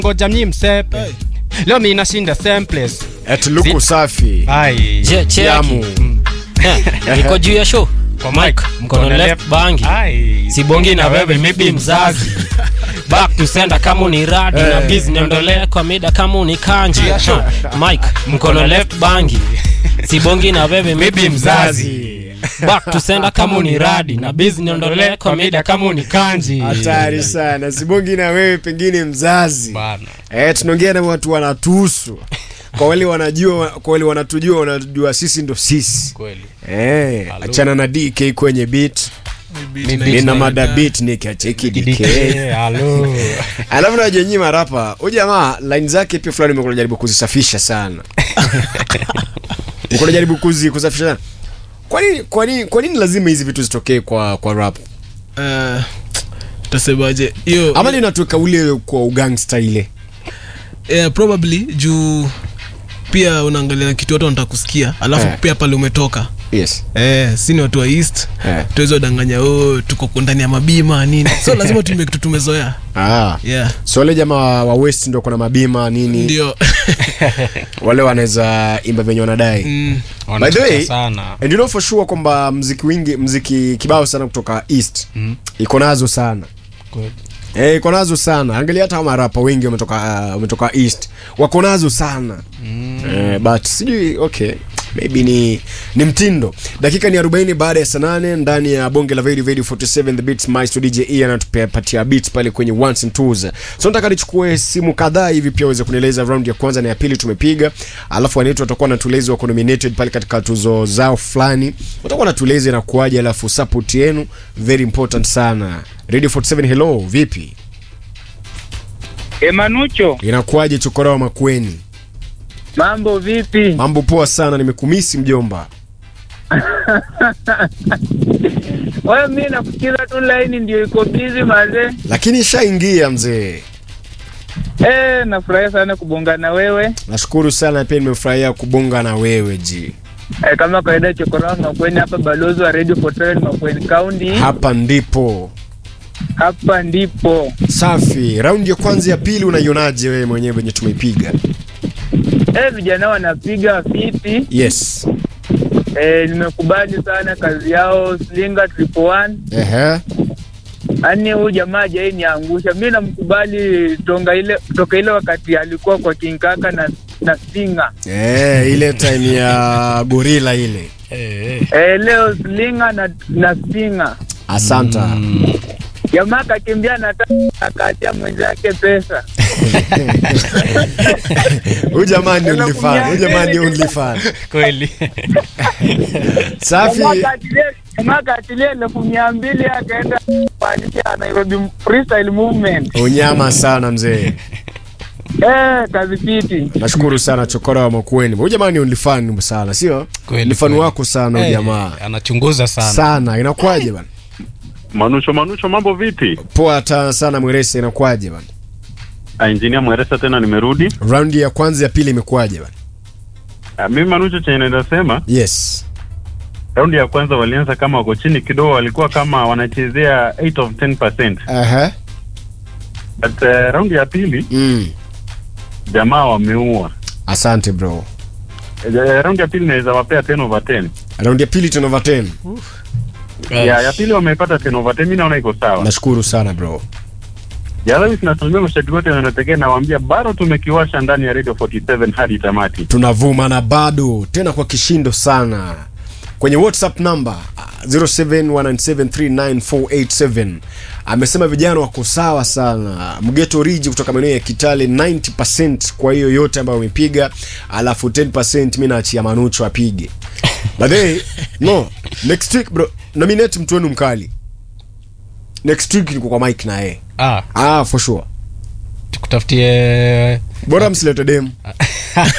ngoja mnyi msepe leo mi nashinda same place Eti luku safi. ai Je- cheki. Yamu. Eh, niko juu ya show kwa mic mkono left bangi ai sibongi na wewe maybe mzazi back to sender kama ni radi na biz niondolee kwa mida kama ni kanji mike mkono left bangi sibongi na wewe maybe mzazi back to sender kama ni radi na biz niondolee kwa mida kama ni kanji Hatari sana. Sibongi na wewe pengine mzazi. bana Eh, tunaongea na watu wanatuhusu. Kwa wale wanajua, kwa wale wanatujua, wanajua sisi ndo sisi. kweli Eh, achana na DK kwenye beat. Nina mada beat nikiacheki DK. DK halo Alafu na jenyi marapa, huyu jamaa line zake pia fulani mko jaribu kuzisafisha sana. Mko jaribu kuzi kusafisha sana. Kwa nini kwa nini kwa nini lazima hizi vitu zitokee kwa kwa rap? Eh, tasemaje hiyo Ama linatoka ule kwa ugangsta ile. eh, probably juu pia unaangalia kitu watu wanataka kusikia alafu Eh. pia pale umetoka Yes. eh, si ni watu wa east Eh. tuwezi wadanganya oh, tuko ndani ya mabima nini so lazima tuime kitu tumezoea Ah. yeah So wale jamaa wa- wa West ndo kuna mabima nini? ndio Wale wanaweza imba venye wanadai. mm, By the way, Wanachoka sana And you know for sure kwamba mziki wingi mziki kibao sana kutoka East Mm. iko nazo sana. Kweli. Eh, iko nazo sana. Angalia hata marapa wengi wametoka uh, wametoka East. Wako nazo sana. Eh, but sijui okay. Maybe ni ni mtindo. Dakika ni 40 baada ya saa 8 ndani ya bonge la Very Very 47 the Beats Maestro DJ E anatupatia beats pale kwenye ones and twos. So nataka nichukue simu kadhaa hivi pia uweze kunieleza round ya kwanza na ya pili tumepiga. Alafu wanetu watakuwa natueleza wako nominated pale katika tuzo zao fulani. Watakuwa natueleza inakuaje alafu support yenu very important sana. Radio 47 hello, vipi? Emanucho, Inakuaje chokorao makweni? mambo vipi? Mambo poa sana, nimekumisi mjomba. Wewe mimi nakusikiza tu line ndio iko busy mazee. Lakini ishaingia mzee. Eh, nafurahi sana kubonga na wewe. Nashukuru sana pia nimefurahia kubonga na wewe ji. Eh, kama kawaida chokorao Makweni hapa balozi wa Radio 47 Makweni County. Hapa ndipo. Hapa ndipo. Safi. Raundi ya kwanza ya pili unaionaje wewe mwenyewe venye tumeipiga? Eh, vijana wanapiga fiti. Yes. Eh, nimekubali sana kazi yao Slinga Triple One. Ehe. Yaani huyu jamaa hajai niangusha. Mimi namkubali tonga ile toka ile wakati alikuwa kwa King Kaka na na Slinga. Eh, ile time ya gorila ile. Eh, leo Slinga na na Slinga. Asanta. jamaa akakimbia na ta- akaachia mwenzake pesa Huyu jamaa ni only fan. Huyu jamaa ni only fan. kweli Safi. Jamaa akaatilia- jamaa akaatilia elfu mia mbili akaenda kuanzisha Nairobi freestyle movement Unyama sana mzee. eh, kazi fiti Nashukuru sana chokora wa Makweni. Huyu jamaa ni only fan sana, sio? Kweli, Ni fan kweli. wako sana huyu Eh, jamaa. anachunguza sana Sana. Inakuwaje bana? Manucho, Manucho, mambo vipi? Poa ta sana Mwerese, inakuwaje bana? Ah, Engineer Mweresa tena nimerudi. Raundi ya kwanza ya pili imekuwaje bana? Ah, mimi Manucho chenye naweza sema, Yes. raundi ya kwanza walianza kama wako chini kidogo, walikuwa kama wanachezea 8 of 10%. Aha. But uh, raundi ya pili Mm. jamaa wameua. Asante bro. Eh, raundi ya pili naweza wapea 10 over 10. Raundi ya pili 10 over 10. Ya, ya pili wamepata 10 over 10, mimi naona iko sawa. Nashukuru sana bro. Ya leo tunasalimia mashabiki wote wanaotekea na waambia bado tumekiwasha ndani ya Radio 47 hadi tamati. Tunavuma na bado tena kwa kishindo sana. Kwenye WhatsApp number uh, 0719739487 amesema vijana wako sawa sana. Mgeto Riji kutoka maeneo ya Kitale 90% kwa hiyo yote ambayo wamepiga, alafu 10% mimi naachia Manucho apige. But they, no, next week bro, nominate mtu wenu mkali. Next week niko kwa Mike na yeye. ah, Ah, for sure. tukutafutie Bora msilete dem.